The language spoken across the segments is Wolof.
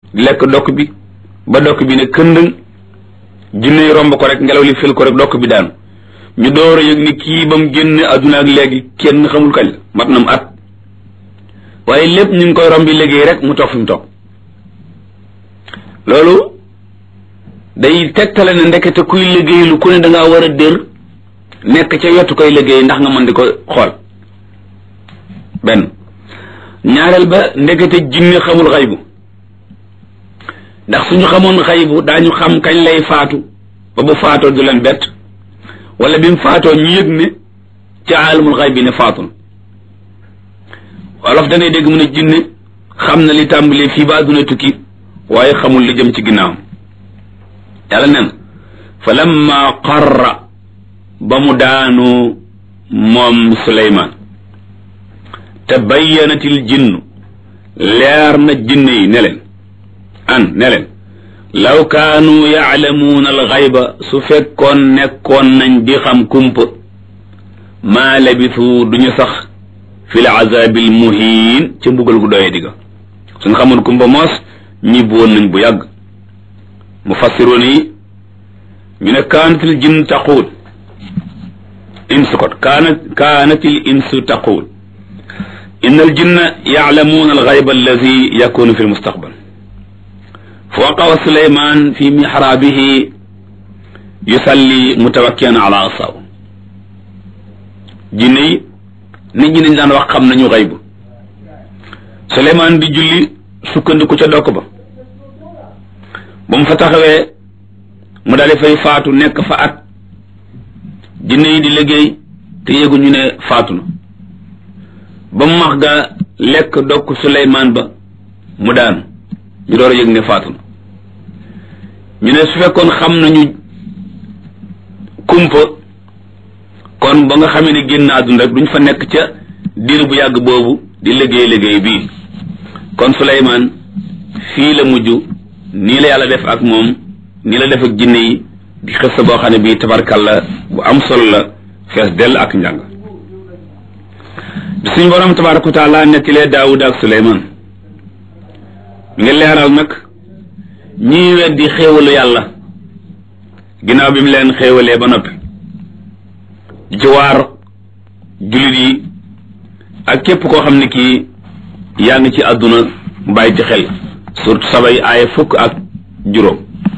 lekk dokk bi ba dokk bi ne këndëng jinne yi romb ko rek ngelaw li fil ko rek dokk bi daanu ñu door a yëg ni kii ba mu génn adduna ak léegi kenn xamul kañ la mat na mu at waaye lépp ñu ngi koy rombi liggéey rek mu toog fi mu toog loolu day tegtale ne ndekete kuy liggéey lu ku ne da ngaa war a dër nekk ca yottu koy liggéey ndax nga mën di ko xool benn ñaareel ba ndekete jinne xamul xaybu ndax suñu xamoon xaybu daañu xam kañ lay faatu ba bu faatoo du leen bett wala bi mu faatoo ñu yëg ne ca aalamul xayb bi ne faatu na wolof danay dégg mu ne jinne xam na li tàmbalee fii ba àdduna tukki waaye xamul li jëm ci ginnaawam yàlla nen fa lamma qarra ba mu daanu moom suleymaan te bayyanatil jinnu leer na jinne yi ne leen an ne leen law kaanu yaalamuuna alxayba su fekkoon nekkoon nañ di xam kumpa maa labisu duñu sax fi l azabil muhiin ca mbugal gu doyee digga suñ xamoon kumpa moos ñibbi woon nañ bu yàgg mufassiroon yi ñu ne kaanatil jinn taquul insu kot kaanat kaanatil insu taquul inna al jinna yaalamuuna alxayba alladi yakunu fi lmustaqbal fa waqawa suleyman fi mixraabihi yusalli mutawakkian ala asaw jinne yi nit ñi dañ daan wax xam nañu xaybu suleyman di julli sukkandiku ca dokk ba ba mu fa taxawee mu daal di fay faatu nekk fa at jinne yi di liggéey te yéeguñu ne faatu na ba mu max ga lekk dokk suleyman ba mu daanu ñu door a yëg ne faatu na ñu ne su fekkoon xam nañu kumpa kon ba nga xamee ne génn àdduna rek duñ fa nekk ca diir bu yàgg boobu di liggéey liggéey bii kon Suleymaan fii la mujj nii la yàlla def ak moom nii la def ak jinne yi di xës boo xam ne bii tabarkalla bu am solo la fees dell ak njàng bi suñ borom tabaraka wa taala nettilee Daawuda ak Suleymaan mi ngi leeral nag ñii weddi xéewalu yàlla ginnaaw bi mu leen xéewalee ba noppi ci waar jullit yi ak képp koo xam ne kii yaa ngi ci àdduna bàyyi ci xel surtout sabay aaya fukk ak juróom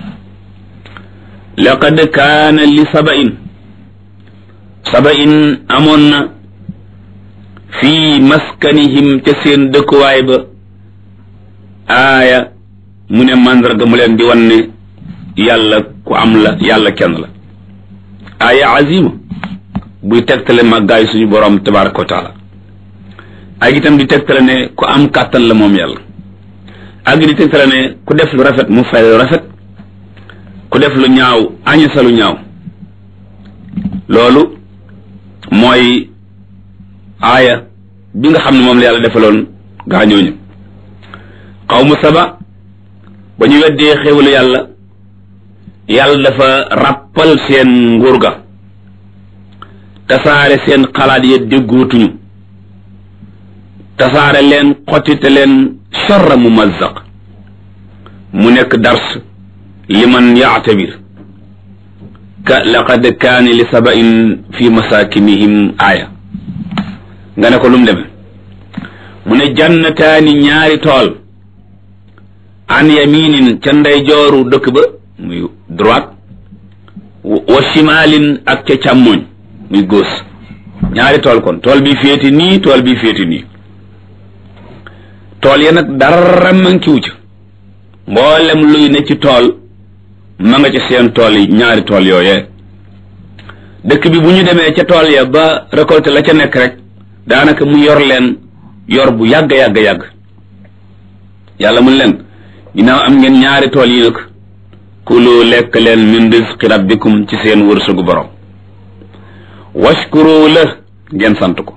laqad kaana li sabain sabain amoon na fii maskanihim ca seen dëkkuwaay ba aaya mu ne màndarga mu leen di wan ne yàlla ku am la yàlla kenn la aaya azima buy tegtale màggaayu suñu borom tabaraka wa taala ak itam di tegtale ne ku am kàttan la moom yàlla ak di tegtale ne ku def lu rafet mu fay lu rafet ku def lu ñaaw añu sa lu ñaaw loolu mooy aaya bi nga xam ne moom la yàlla defaloon gaañooñu xawmu saba ba ñu weddee xéwalu yàlla yàlla dafa ràppal seen nguur ga tasaare seen xalaat ya déggootuñu tasaare leen xottite leen charra mu mazzaq mu nekk dars liman yaatabir ka laqad kaani li sabain fi masakinihim aaya nga ne ko lu mu demee mu ne jannataani ñaari tool an yaminin ca ndeyjooru dëkk ba muy droite wa shimalin ak ca càmmoñ muy gauche ñaari tool kon tool bi féeti nii tool bi féeti nii tool ya nag dara mankiwu ca mboolem luy ne ci tool ma nga ca seen tool yi ñaari tool yooyee dëkk bi bu ñu demee ca tool ya ba récolté la ca nekk rek daanaka mu yor leen yor bu yàgg yàgg yàgg yàlla mun leen ginnaaw am ngeen ñaari tool yi nag kulu lekk leen min rizqi rabbikum ci seen wërsëgu borom washkuru la ngeen sant ko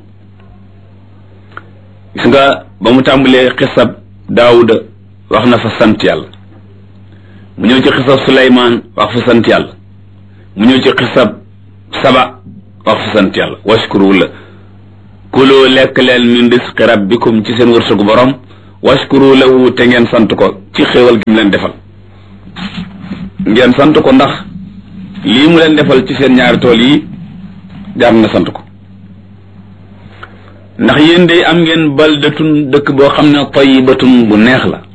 gis nga ba mu tàmbalee xisab daawuda wax na fa sant yàlla mu ñëw ci xisab suleymaan wax fa sant yàlla mu ñëw ci xisab saba wax fa sant yàlla washkuru la kuloo lekk leen min risqi rabbikum ci seen wërsëgu borom washkuru lahu te ngeen sant ko ci xéewal gi mu leen defal ngeen sant ko ndax lii mu leen defal ci seen ñaari tool yi jaar na sant ko ndax yéen day am ngeen baldatun dëkk boo xam ne tayyibatun bu neex la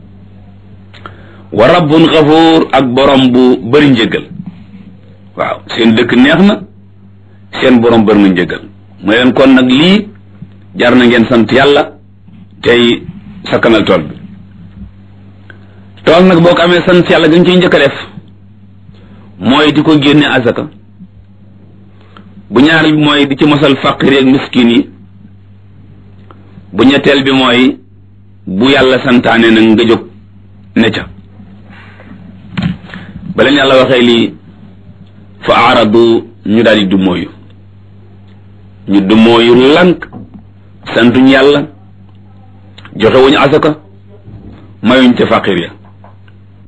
wa rabbun xafuur ak borom bu bëri njëggal waaw seen dëkk neex na seen borom bëri na njëggal mu leen kon nag lii jar na ngeen sant yàlla tey sakkanal tool bi tool nag boo ko amee sant yàlla gën ciy njëkk a def mooy di ko génne azaka bu ñaareel bi mooy di ci mosal faqir ak miskin yi bu ñetteel bi mooy bu yàlla santaane nag nga jóg ne ca ba leen yàlla waxee lii fa aaradu ñu daal di dummóoyu ñu dummóoyu lank santuñ yàlla joxe wuñu asaka mayuñ ca faqir ya